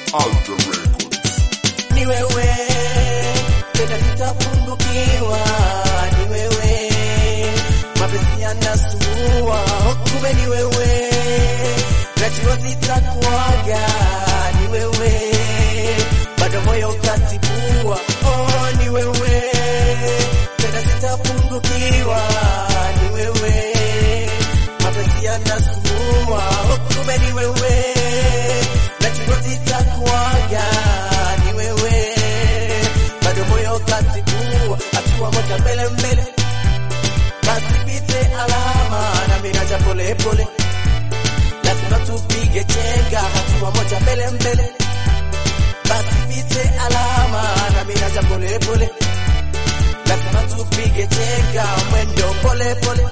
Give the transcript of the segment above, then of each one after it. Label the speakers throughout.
Speaker 1: Alter Records.
Speaker 2: ni wewe tena sitapungukiwa, ni wewe mapenzi yanasumbua, kumbe ni wewe najua sitakuaga, ni wewe bado moyo katibua, oh, ni wewe tena sitapungukiwa, ni wewe mapenzi yanasumbua, kumbe ni wewe najua sitakuaga, ni wewe bado moyo katibua, hatua moja mbele mbele, basi pite alama na miraja pole pole, lazima tupige chenga, hatua moja mbele mbele, basi pite alama na miraja pole pole, lazima tupige chenga, mwendo pole pole,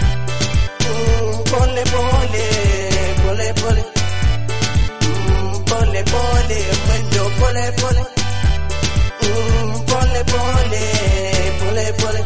Speaker 2: mm, pole pole pole pole Mm, pole pole mwendo pole pole Mm, pole pole pole pole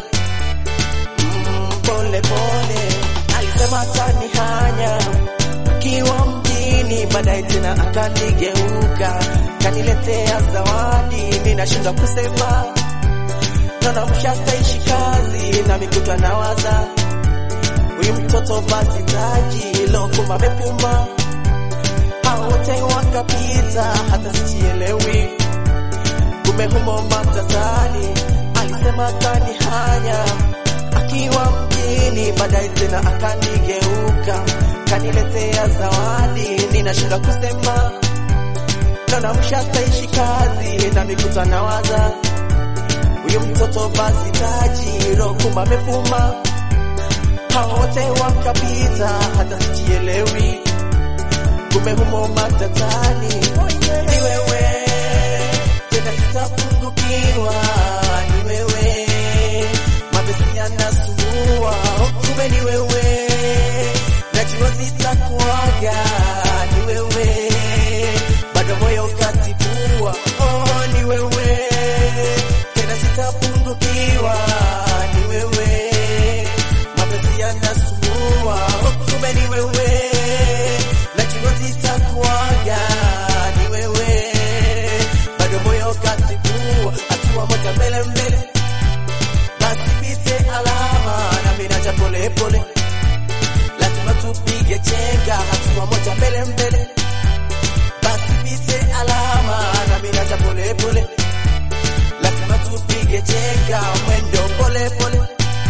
Speaker 2: Mm, pole pole alisema atanihanya kiwa mjini baadaye tena akanigeuka kaniletea zawadi mimi nashindwa kusema naona mshataishi kazi na mikuta nawaza huyu mtoto basi taji lokuma amepuma hao wote wakapita, hata sijielewi, kumbe humo matatani. Alisema akanihanya akiwa mjini, baadaye tena akanigeuka, kaniletea zawadi, ninashinda kusema, naona mshataishi kazi na mikuta nawaza huyu mtoto basi taji rokumba amefuma, hao wote wakapita, hata sijielewi kumbe humo matatani. Ni wewe tena sitapungukiwa, ni wewe mapenzi yanasumbua, kumbe ni wewe najua sitakuaga, ni wewe bado moyo katibua, oh, ni wewe tena sitapungukiwa, ni wewe mapenzi yanasumbua, kumbe ni wewe najua sitakuaga, ni wewe bado moyo katibua, hatua moja mbele mbele, basi pite alama na mimi naja pole pole, lazima tupige chenga, hatua moja mbele mbele, basi pite alama na mimi naja pole pole, lazima tupige chenga, mwendo pole pole,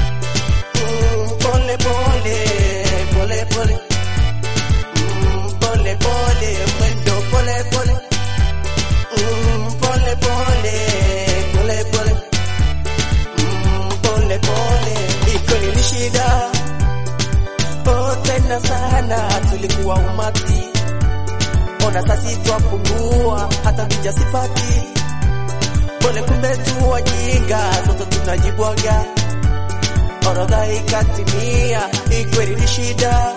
Speaker 2: Mm, pole pole pole pole Mm, pole pole mwendo pole pole Mm, pole pole pole pole Mm, pole pole iko ni shida oh tena sana tulikuwa umati ona sasi twapungua hata vija sipati pole kumbe tu wajinga sote tunajibwaga orodha ikatimia ikweli ni shida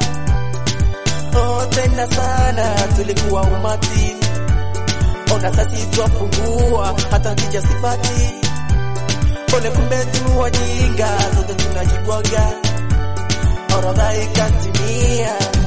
Speaker 2: oh, tena sana tulikuwa umati, ona sasi twapungua, hata kija sipati pole, kumbe tu wajinga, zote tunajibwaga, orodha ikatimia.